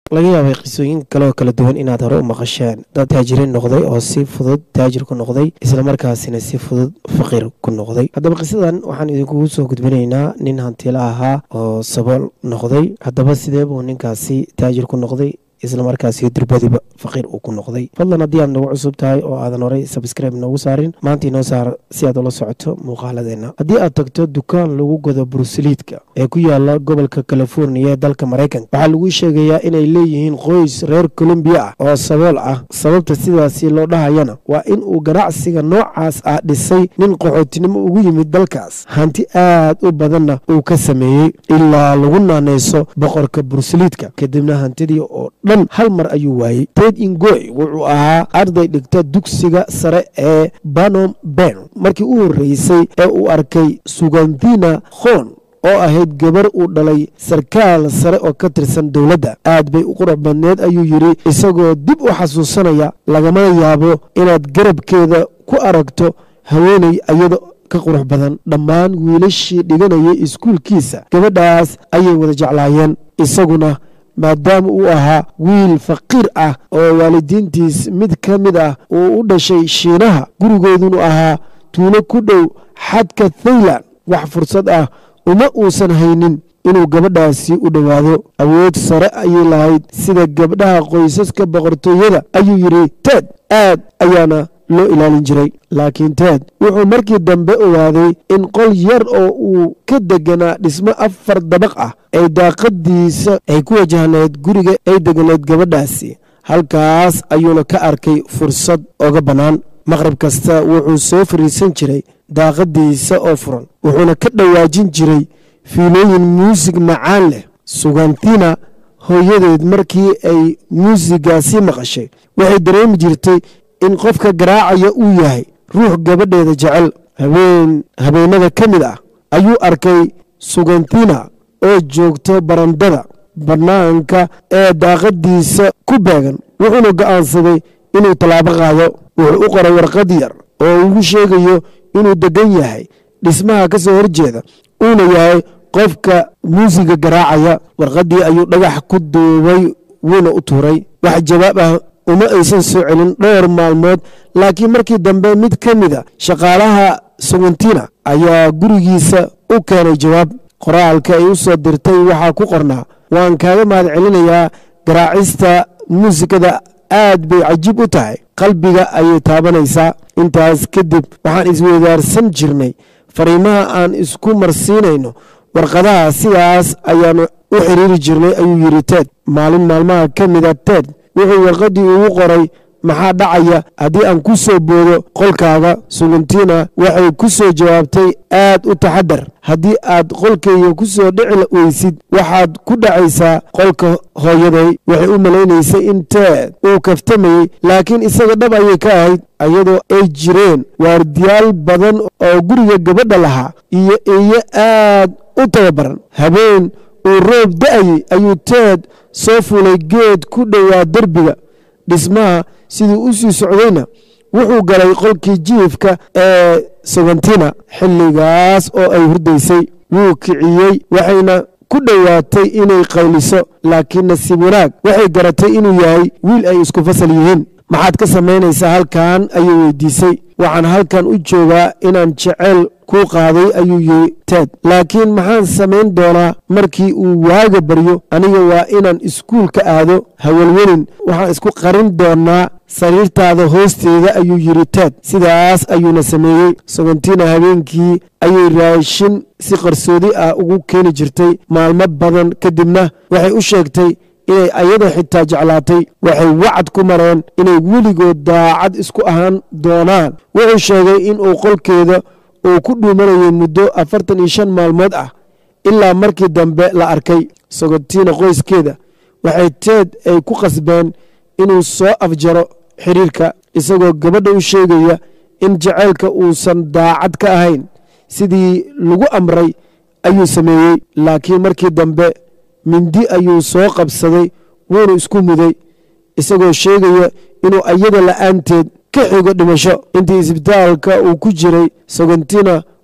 laga yaabay qisooyin kaleoo kala duwan inaad hore u maqasheen dad taajiriin noqday oo si fudud taajir ku noqday islamarkaasina si fudud faqiir ku noqday haddaba qisadan waxaan idinkugu soo gudbinaynaa nin hantila ahaa oo sabool noqday haddaba sidee buu ninkaasi taajir ku noqday islamarkaasi durbadiba faqiir uu ku noqday fadlan haddii aad nagu cusub tahay oo aadan horey sabskribe noogu saarin maanta inoo saar si aad ula socoto muuqaaladeenna haddii aad tagto dukaan lagu gado bursaliidka ee ku yaala gobolka californiya ee dalka maraykanka waxaa lagu sheegayaa inay leeyihiin qoys reer colombiya ah oo sabool ah sababta sidaasi loo dhahayana waa in uu ganacsiga noocaas ah dhisay nin qaxootinimo ugu yimid dalkaas hanti aad u badanna uu ka sameeyey ilaa lagu naanayso boqorka bursaliidka kadibna hantidii oo dhan hal mar ayuu waayey ted ingoy wuxuu ahaa arday dhigta dugsiga sare ee banom ben markii u horreysay ee uu arkay suganthina khon oo ahayd gabar uu dhalay sarkaal sare oo ka tirsan dowladda aad bay u qurux badneed ayuu yidhi isagoo dib u xasuusanaya lagamana yaabo inaad garabkeeda ku aragto haweeney ayada ka qurux badan dhammaan wiilashii dhiganayay iskuulkiisa gabadhaas ayay wada jeclaayeen isaguna maadaama uu ahaa wiil faqiir ah oo waalidiintiis mid ka mid ah uu u dhashay shiinaha gurigoodunu ahaa tuulo ku dhow xadka thailand wax fursad ah uma uusan haynin inuu gabadhaasi u dhowaado awood sare ayay lahayd sida gabdhaha qoysaska boqortooyada ayuu yidhi ted aad ayaana loo ilaalin jiray laakiin ted wuxuu markii dambe ogaaday in qol yar oo uu ka deganaa dhismo afar dabaq ah ay daaqadiisa ay ku wajahnayd guriga ay deganayd gabadhaasi halkaas ayuuna ka arkay fursad oga bannaan maqrab kasta wuxuu soo fariisan jiray daaqadiisa oo furan wuxuuna ka dhowaajin jiray fiilooyin muusig macaan leh sugantina hooyadeed markii ay muusigaasi maqashay waxay dareemi jirtay in qofka garaacaya uu yahay ruux gabadheeda jecel habeen habeenada ka mid ah ayuu arkay sugantina oo joogto barandada bannaanka ee daaqadiisa ku beegan wuxuuna go'aansaday inuu tallaabo qaado wuxuu u qoray warqad yar oo ugu sheegayo inuu deggan yahay dhismaha ka soo horjeeda uuna yahay qofka muusiga garaacaya warqaddii ayuu dhagax ku duubay wuuna u tuuray wax jawaab ah uma aysan soo celin dhowr maalmood laakiin markii dambe mid ka mida shaqaalaha sugantina ayaa gurigiisa u keenay jawaab qoraalka ay u soo dirtay waxaa ku qornaa waan kaaga mahad celinayaa garaacista muusikada aad bay cajiib u tahay qalbiga ayay taabanaysaa intaas kadib waxaan isweydaarsan jirnay fariimaha aan isku marsiinayno warqadaha sidaas ayaanu u xiriiri jirnay ayuu yidhi ted maalin maalmaha ka mida ted wuxuu warqaddii ugu qoray maxaa dhacaya haddii aan ku soo boodo qolkaaga sugantina waxay ku soo jawaabtay aad u taxadar haddii aad qolkayga ku soo dhici weysid waxaad ku dhacaysaa qolka hooyaday waxay u malaynaysay in teed uu kaftamayey laakiin isaga dhab ayay ka ahayd iyadoo ay jireen waardiyaal badan oo guriga gabadha lahaa iyo eeyo aad u tababaran habeen uu roob da'ayey ayuu teed soo fulay geed ku dhowaa derbiga dhismaha siduu u sii socdayna wuxuu galay qolkii jiifka ee sagantina xilligaas oo ay hurdaysay wuu kiciyey waxayna ku dhowaatay inay qayliso laakiin nasiib wanaag waxay garatay inuu yahay wiil ay isku fasal yihiin maxaad ka samaynaysaa halkan ayuu weydiisay waxaan halkan u joogaa inaan jeceyl kuu qaaday ayuu yidhi ted laakiin maxaan samayn doonaa markii uu waaga baryo aniga waa inaan iskuulka aado hawelwelin waxaan isku qarin doonaa sariirtaada hoosteeda ayuu yidhi ted sidaas ayuuna sameeyey sagontina habeenkii ayay raashin si qarsoodi ah ugu keeni jirtay maalmo badan kadibna waxay u sheegtay inay ayada xitaa jeclaatay waxay wacad ku mareen inay weligood daacad isku ahaan doonaan wuxuu sheegay inuu qolkeeda uu ku dhuumanayay muddo afartan iyo shan maalmood ah ilaa markii dambe la arkay sogotiina qoyskeeda waxay teed ay ku qasbeen inuu soo afjaro xiriirka isagoo gabadha u sheegaya in jaceylka uusan daacad ka ahayn sidii lagu amray ayuu sameeyey laakiin markii dambe mindi ayuu soo qabsaday wuuna isku muday isagoo sheegaya inuu ayada la'aanteed ka xigo dhimasho intii isbitaalka uu ku jiray sagontina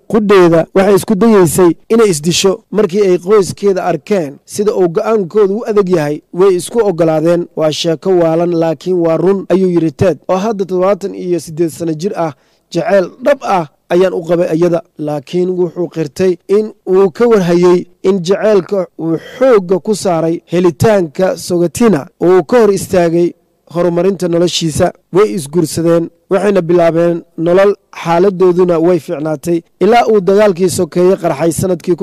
qudheeda waxay isku dayeysay inay isdisho markii ay qoyskeeda arkeen sida uu go'aankooda u adag yahay way isku oggolaadeen waa sheeko waalan laakiin waa run ayuu yidhi ted oo hadda toddobaatan iyo siddeed sanno jir ah jaceyl dhab ah ayaan u qabay iyada laakiin wuxuu qirtay in uu ka warhayey in jaceylka uu xoogga ku saaray helitaanka sogatina uu ka hor istaagay horumarinta noloshiisa way isguursadeen waxayna bilaabeen nolol xaaladooduna way fiicnaatay ilaa uu dagaalkii sokeeye qarxay sannadkii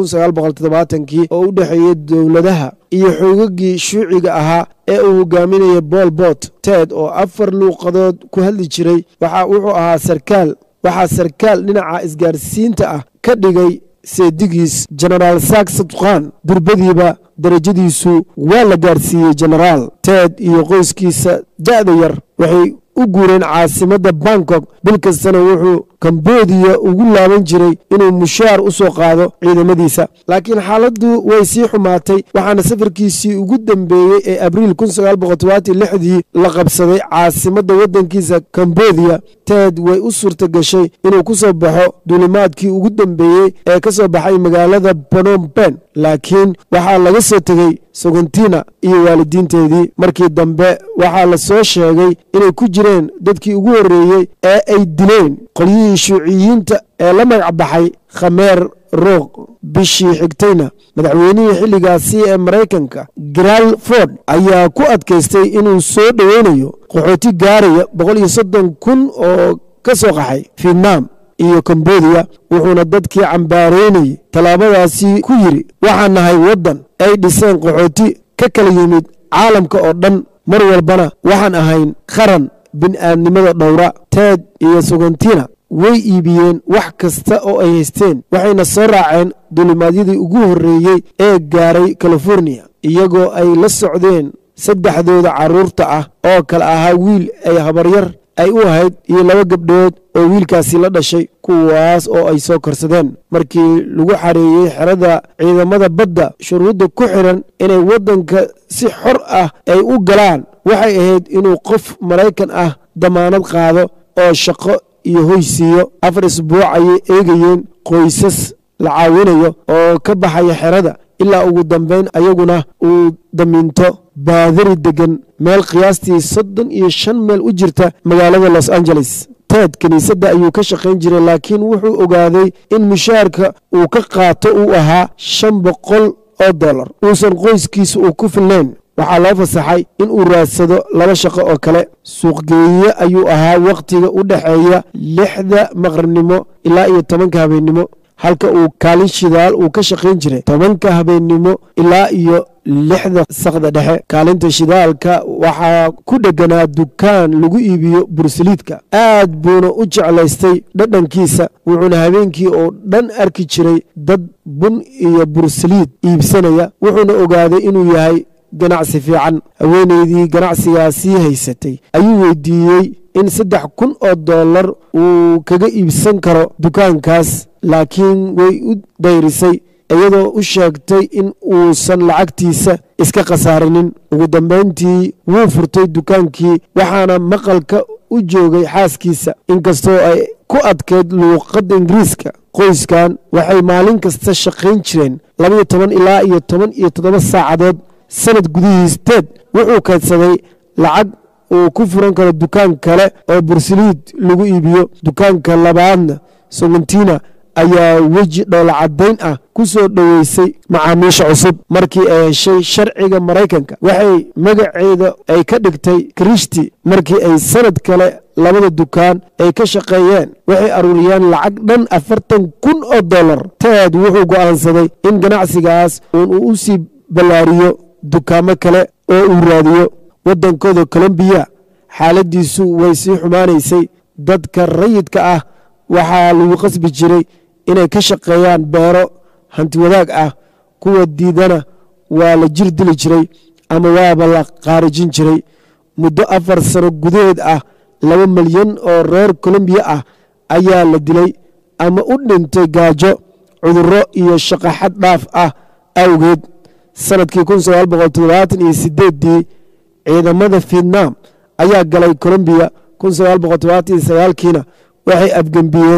kii oo u dhexeeyey dowladaha iyo xoogagii shuuciga ahaa ee uu hogaaminayay bool bot ted oo afar luuqadood ku hadli jiray waxa wuxuu ahaa sarkaal waxaa sarkaal dhinaca isgaarsiinta ah ka dhigay seedigiis jenaraal saksatkan durbadiiba darajadiisu waa la gaarsiiyey jenaraal ted iyo qoyskiisa da'da yar waxay u guureen caasimadda bangkok bil kastana wuxuu kambodiya ugu laaban jiray inuu mushaar u soo qaado ciidamadiisa laakiin xaaladdu way sii xumaatay waxaana safarkiisii ugu dambeeyey ee abriil dii la qabsaday caasimadda waddankiisa kambodiya ted way u suurta gashay inuu ku soo baxo duulimaadkii ugu dambeeyey ee ka soo baxay magaalada bonomben laakiin waxaa laga soo tegey sogontina iyo waalidiinteedii markii dambe waxaa la soo sheegay inay ku jireen dadkii ugu horreeyey ee ay dileen qolyihii shuuciyiinta ee la magac baxay khameer roog bishii xigtayna madaxweynihii xilligaasi ee maraykanka garaal ford ayaa ku adkaystay inuu soo dhoweynayo qaxooti gaaraya kun oo ka soo qaxay fietnam iyo kambodiya wuxuuna dadkii cambaareynayay tallaabadaasi ku yidhi waxaan nahay waddan ay dhiseen qaxooti ka kala yimid caalamka oo dhan mar walbana waxaan ahayn qaran bini'aadnimada dhowra ted iyo sogontina way iibiyeen wax kasta oo ay haysteen waxayna soo raaceen duulimaadyadii ugu horreeyey ee gaaray californiya iyagoo ay la socdeen saddexdooda carruurta ah oo kale ahaa wiil ay habaryar ay u ahayd iyo laba gabdhood oo wiilkaasi la dhashay kuwaas oo ay soo korsadeen markii lagu xareeyey xerada ciidamada badda shuruudda ku xidhan inay waddanka si xor ah ay u galaan waxay ahayd inuu qof maraykan ah damaanad qaado oo shaqo iyo hoy siiyo afar isbuuc ayay eegayeen qoysas la caawinayo oo ka baxaya xerada ilaa ugu dambayn ayaguna uu damiinto baadari deggan meel qiyaastii soddon iyo shan meel u jirta magaalada los angeles ted kiniisadda ayuu ka shaqayn jiray laakiin wuxuu ogaaday in mushaarka uu ka qaato uu ahaa shan boqol oo dollar uusan qoyskiisa uu ku filnayn waxaa loo fasaxay in uu raadsado laba shaqo oo kale suuqgeeye ayuu ahaa wakhtiga u dhexeeya lixda maqribnimo ilaa iyo tobanka habeennimo halka uu kaalin shidaal uu ka shaqayn jiray tobanka habeennimo ilaa iyo lixda sakda dhexe kaalinta shidaalka waxaa ku dheganaa dukaan lagu iibiyo bursaliidka aad buuna u jeclaystay dhadhankiisa wuxuuna habeenkii oo dhan arki jiray dad bun iyo bursaliid iibsanaya wuxuuna ogaaday inuu yahay ganacsi fiican haweenaydii ganacsigaasii haysatay ayuu weydiiyey in saddex kun oo dollar uu kaga iibsan karo dukaankaas laakiin way u dayrisay iyadoo u sheegtay in uusan lacagtiisa iska khasaarinin ugu dambayntii wuu furtay dukaankii waxaana maqalka u joogay xaaskiisa inkastoo ay ku adkayd luuqadda ingiriiska qoyskan waxay maalin kasta shaqayn jireen labaiyo toban ilaa iyo toban iyo toddoba saacadood sanad gudihiis teed wuxuu kaydsaday lacag uu ku furan karo dukaan kale oo bursaliid lagu iibiyo dukaanka labaadna sogontina ayaa weji dhoolacadayn ah ku soo dhoweysay macaamiisha cusub markii ay heshay sharciga maraykanka waxay magaceeda ay ka dhigtay krishti markii ay sanad kale labada dukaan ay ka shaqeeyeen waxay aruuriyeen lacag dhan afartan kun oo dollar teed wuxuu go'aansaday in ganacsigaas uun uu u sii ballaariyo dukaamo kale oo uu raadiyo waddankooda colombiya xaaladiisu way sii xumaanaysay dadka rayidka ah waxaa lagu qasbi jiray inay ka shaqeeyaan beero hanti wadaag ah kuwa diidana waa la jir dili jiray ama waaba la qaarijin jiray muddo afar sano gudaheed ah laba milyan oo reer colombiya ah ayaa la dilay ama u dhintay gaajo cudurro iyo shaqo xad dhaaf ah awgeed sanadkii iyo sideedii ciidamada vietnam ayaa galay colombiya kiina waxay afgembiyeen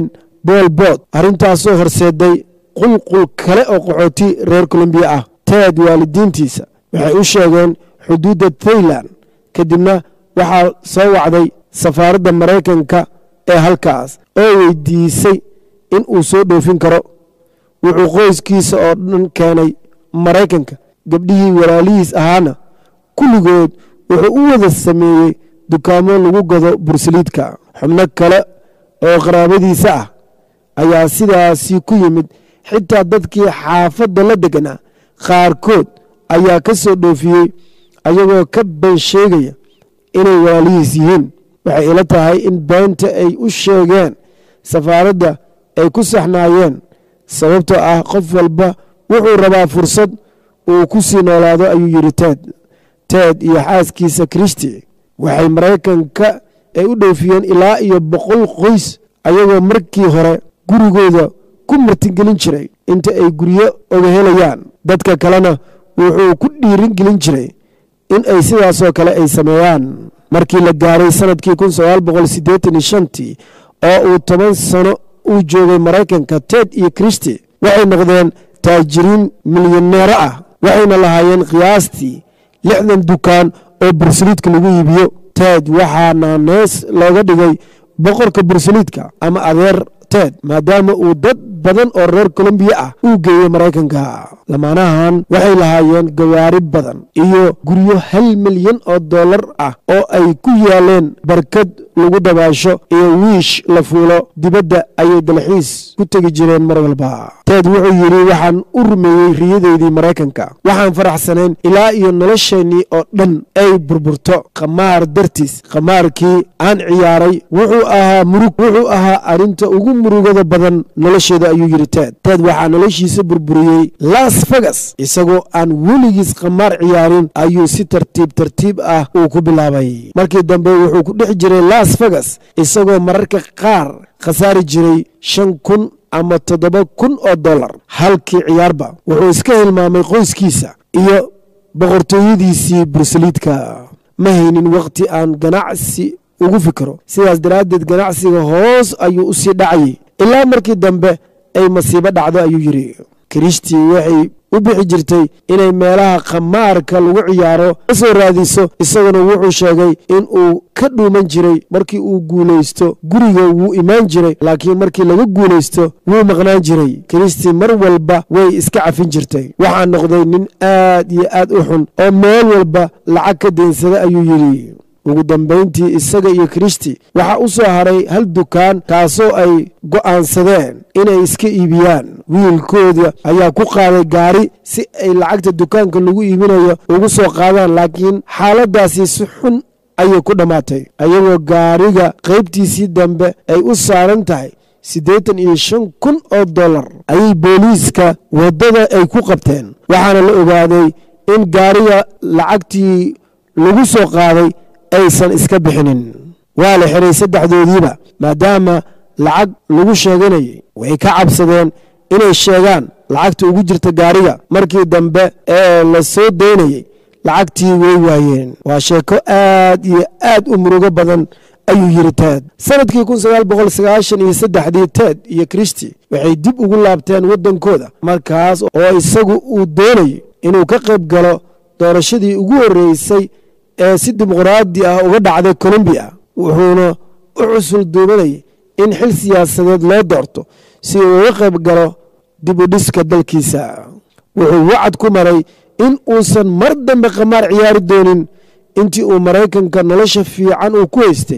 bool bood arrintaasoo horseeday qulqul kale oo qaxooti reer colombiya ah teed waalidiintiisa waxay u sheegeen xuduudda thailand kadibna waxaa soo wacday safaaradda maraykanka ee halkaas oo weydiisay in uu soo dhoofin karo wuxuu qoyskiisa oo dhan keenay maraykanka gabdhihii walaalihiis ahaana kulligood wuxuu u wada sameeyey dukaamo lagu gado bursaliidka xubno kale oo qaraabadiisa ah ayaa sidaasi ku yimid xitaa dadkii xaafadda la deganaa qaarkood ayaa ka soo dhoofiyey ayagoo ka been sheegaya inay walaalihiis yihiin waxay ila tahay in beenta ay u sheegeen safaaradda ay ku saxnaayeen sababtoo ah qof walba wuxuu rabaa fursad uu ku sii noolaado ayuu yidhi teed teed iyo xaaskiisa kristi waxay maraykanka ay u dhoofiyeen ilaa iyo boqol qoys ayagoo markii hore gurigooda ku martigelin jiray inta ay guryo oga helayaan dadka kalena wuxuu ku dhiirin gelin jiray in ay sidaasoo kale ay sameeyaan markii la gaaray sanadkii kun sagaal boqol siddeetan iyo shantii oo uu toban sano uu joogay maraykanka ted iyo kristi waxay noqdeen taajiriin milyaneero ah waxayna lahaayeen qiyaastii lixdan dukaan oo bursaliidka lagu iibiyo ted waxaana nees looga dhigay boqorka bursaliidka ama adeer ted maadaama uu dad badan oo reer colombiya ah uu geeyey maraykanka lamaanahan waxay lahaayeen gawaari badan iyo guryo hal milyan oo dollar ah oo ay ku yaaleen barkad lagu dabaasho iyo wiish la fuulo dibadda ayay dalxiis ku tegi jireen mar walba ted wuxuu yidhi waxaan u rumeeyey riyadeydii maraykanka waxaan faraxsanayn ilaa iyo nolosheennii oo dhan ay burburto khamaar dartiis khamaarkii aan ciyaaray wuxuu ahaa murug wuxuu ahaa arrinta ugu murugada badan nolosheeda ayuu yidhi ted ted waxaa noloshiisa burburiyey las vegas isagoo aan weligiis khamaar ciyaarin ayuu si tartiib tartiib ah uu ku bilaabay markii dambe wuxuu ku dhex jiray las vegas isagoo mararka qaar khasaari jiray shan kun ama toddoba kun oo dollar halkii ciyaarba wuxuu iska hilmaamay qoyskiisa iyo boqortooyadiisii bursaliidka ma haynin wakhti aan ganacsi ugu fikiro sidaas daraaddeed ganacsiga hoos ayuu u sii dhacayay ilaa markii dambe ay masiibo dhacdo ayuu yidhi kristi waxay u bixi jirtay inay meelaha khamaarka lagu ciyaaro ka soo raadiso isaguna wuxuu sheegay in uu ka dhuuman jiray markii uu guulaysto guriga wuu imaan jiray laakiin markii laga guulaysto wuu maqnaan jiray kristi mar walba way iska cafin jirtay waxaa noqday nin aad iyo aad u xun oo meel walba lacag ka daynsada ayuu yidhi ugu dambayntii isaga iyo kristi waxaa u soo haray hal dukaan kaasoo ay go'aansadeen inay iska iibiyaan wiilkooda ayaa ku qaaday gaari si ay lacagta dukaanka lagu iibinayo ugu soo qaadaan laakiin xaaladdaasi si xun ayay ku dhammaatay ayagoo gaariga qaybtiisii dambe ay u saaran tahay siddeetan iyo shan kun oo dollar ayay booliiska waddada ay ku qabteen waxaana la ogaaday in gaariga lacagtii lagu soo qaaday aysan iska bixinin waa la xiray saddexdoodiiba maadaama lacag lagu sheeganayay way ka cabsadeen inay sheegaan lacagta ugu jirta gaariga markii dambe ee la soo daynayay lacagtii way waayeen waa sheeko aad iyo aad u murugo badan ayuu yidhi ted sanadkii kun sagaal boqol sagaashan iyo saddexdii ted iyo kristi waxay dib ugu laabteen waddankooda markaas oo isagu uu doonayay inuu ka qayb galo doorashadii ugu horreysay ee si dimuqraadi ah uga dhacday colombiya wuxuuna u cusul duubanayay in xil siyaasadeed loo doorto si uu uga qayb galo dib u dhiska dalkiisa wuxuu wacad ku maray in uusan mar dambe khamaar ciyaari doonin intii uu maraykanka nolosha fiican uu ku haystay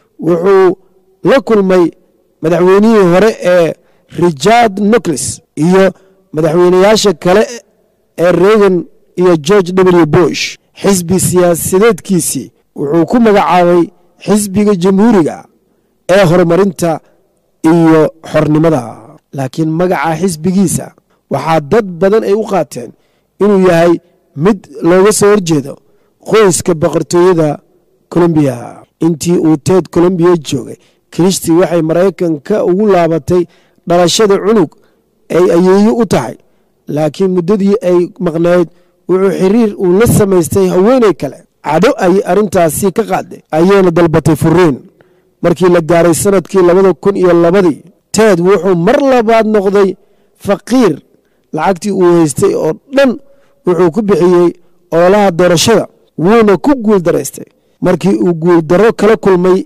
wuxuu la kulmay madaxweynihii hore ee richard nocles iyo madaxweyneyaasha kale ee reagan iyo george w bush xisbi siyaasadeedkiisii wuxuu ku magacaabay xisbiga jamhuuriga ee horumarinta iyo xornimada laakiin magaca xisbigiisa waxaa dad badan ay u qaateen inuu yahay mid looga soo horjeedo qoyska boqortooyada colombiya intii uu teed colombiya joogay kristi waxay maraykanka ugu laabatay dhalashada cunug ay ayeeyo u tahay laakiin muddadii ay maqnayd wuxuu xiriir uu la samaystay haweenay kale cadho ayay arrintaasi ka qaaday ayayna dalbatay furiin markii la gaaray sanadkii labada kun iyo labadii ted wuxuu mar labaad noqday faqiir lacagtii uu haystay oo dhan wuxuu ku bixiyey ololaha doorashada wuuna ku guuldaraystay markii uu guuldaro kala kulmay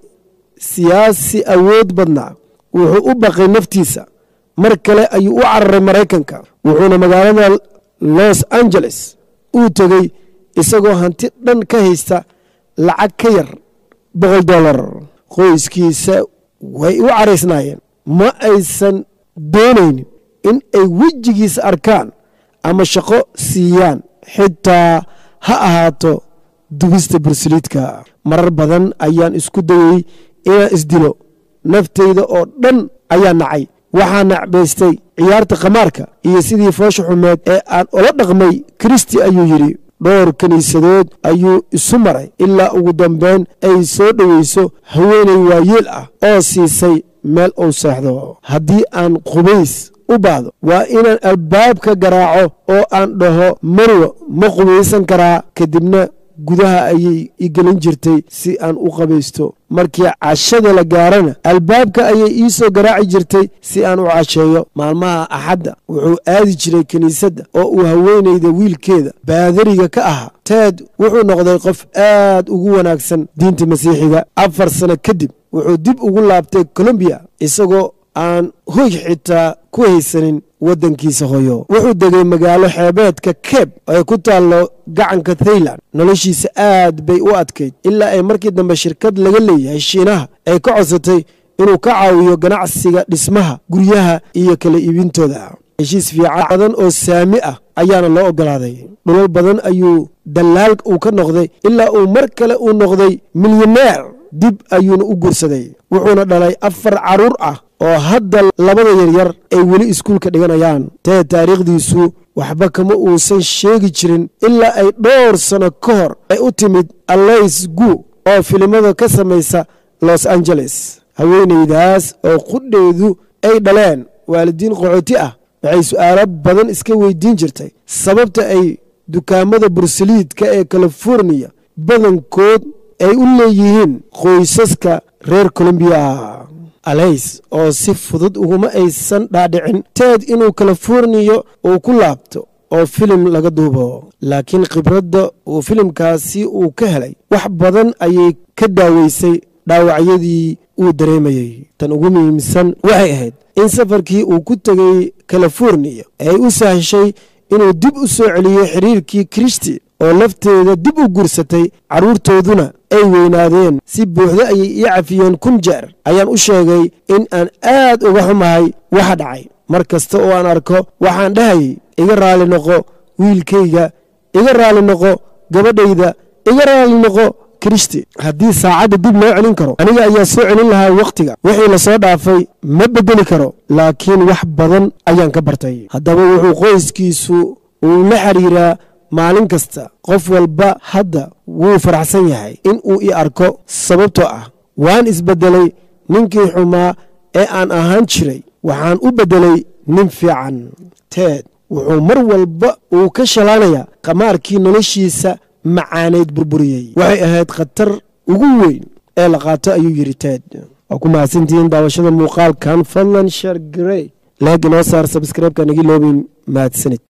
siyaasi awood badnaa wuxuu u baqay naftiisa mar kale ayuu u cararay maraykanka wuxuuna magaalada los angeles uu tegey isagoo hanti dhan ka haysta lacag ka yar boqol dollar qoyskiisa way u caraysnaayeen ma aysan doonaynin in ay wejigiisa arkaan ama shaqo siiyaan xitaa ha ahaato dubista bursaliidka marar badan ayaan isku dayey inaan isdilo naftayda oo dhan ayaa nacay waxaa nacbaystay ciyaarta khamaarka iyo sidii foosha xumeed ee aan ula dhaqmay kristi ayuu yidhi dhowr kiniisadood ayuu isu maray ilaa ugu dambeyn ay soo dhoweyso haweenay waayeel ah oo siisay meel uu seexdo haddii aan qubays u baahdo waa inaan albaabka garaaco oo aan dhaho marwo ma qubaysan karaa kadibna gudaha ayay i gelin jirtay si aan u qabaysto markii cashada la gaarana albaabka ayay ii soo garaaci jirtay si aan u casheeyo maalmaha axadda wuxuu aadi jiray kiniisadda oo uu haweenayda wiilkeeda baadariga ka ahaa ted wuxuu noqday qof aad ugu wanaagsan diinta masiixiga afar sano kadib wuxuu dib ugu laabtay colombiya isagoo aan hoy xitaa ku haysanin waddankiisa hoyo wuxuu degay magaalo xeebeedka keb ee ku taallo gacanka thailand noloshiisa aad bay u adkayd ilaa ay markii dambe shirkad laga leeyahay shiinaha ay ka codsatay inuu ka caawiyo ganacsiga dhismaha guryaha iyo kala iibintooda heshiis fiican badan oo saami ah ayaana loo ogolaaday dhulal badan ayuu dallaal uu ka noqday ilaa uu mar kale uu noqday milyaneer dib ayuuna u guursaday wuxuuna dhalay afar carruur ah oo hadda labada yaryar ay weli iskuulka dhiganayaan tee taariikhdiisu waxba kama uusan sheegi jirin ilaa ay dhowr sano ka hor ay u timid allays gu oo filimada ka samaysa los angeles haweenaydaas oo qudheedu ay dhaleen waalidiin qaxooti ah waxay su'aalo badan iska weydiin jirtay sababta ay dukaamada bursaliidka ee californiya badankood ay u leeyihiin qoysaska reer colombiya alays oo si fudud uguma aysan dhaadhicin teed inuu californiya uu ku laabto oo filim laga duubo laakiin khibradda uu filimkaasi uu ka helay wax badan ayay ka daaweysay dhaawacyadii uu dareemayey tan ugu muhiimsan waxay ahayd in safarkii uu ku tegay californiya ay u sahshay inuu dib u soo celiyo xiriirkii kristi oo lafteeda dib u guursatay carruurtooduna ay weynaadeen si buuxdo ayay ii cafiyeen kun jeer ayaan u sheegay in aan aad uga xumahay waxa dhacay mar kasta oo aan arko waxaan dhahayay iga raali noqo wiilkayga iga raali noqo gabadhayda iga raali noqo kristi haddii saacadda dib loo celin karo aniga ayaa soo celin lahaa wakhtiga wixii la soo dhaafay ma beddeli karo laakiin wax badan ayaan ka bartay haddaba wuxuu qoyskiisu uu la xiriiraa maalin kasta qof walba hadda wuu faraxsan yahay in uu i arko sababtoo ah waan isbeddelay ninkii xumaa ee aan ahaan jiray waxaan u beddelay nin fiican teed wuxuu mar walba uu ka shalaanayaa qamaarkii noloshiisa macaaneyd burburiyey waxay ahayd khatar ugu weyn ee la qaato ayuu yidhi teed waa ku mahadsantihiin daawashada muuqaalkan fadlan sheer garey leeg inoo saar sabskreibka nagi loobin mahadsanid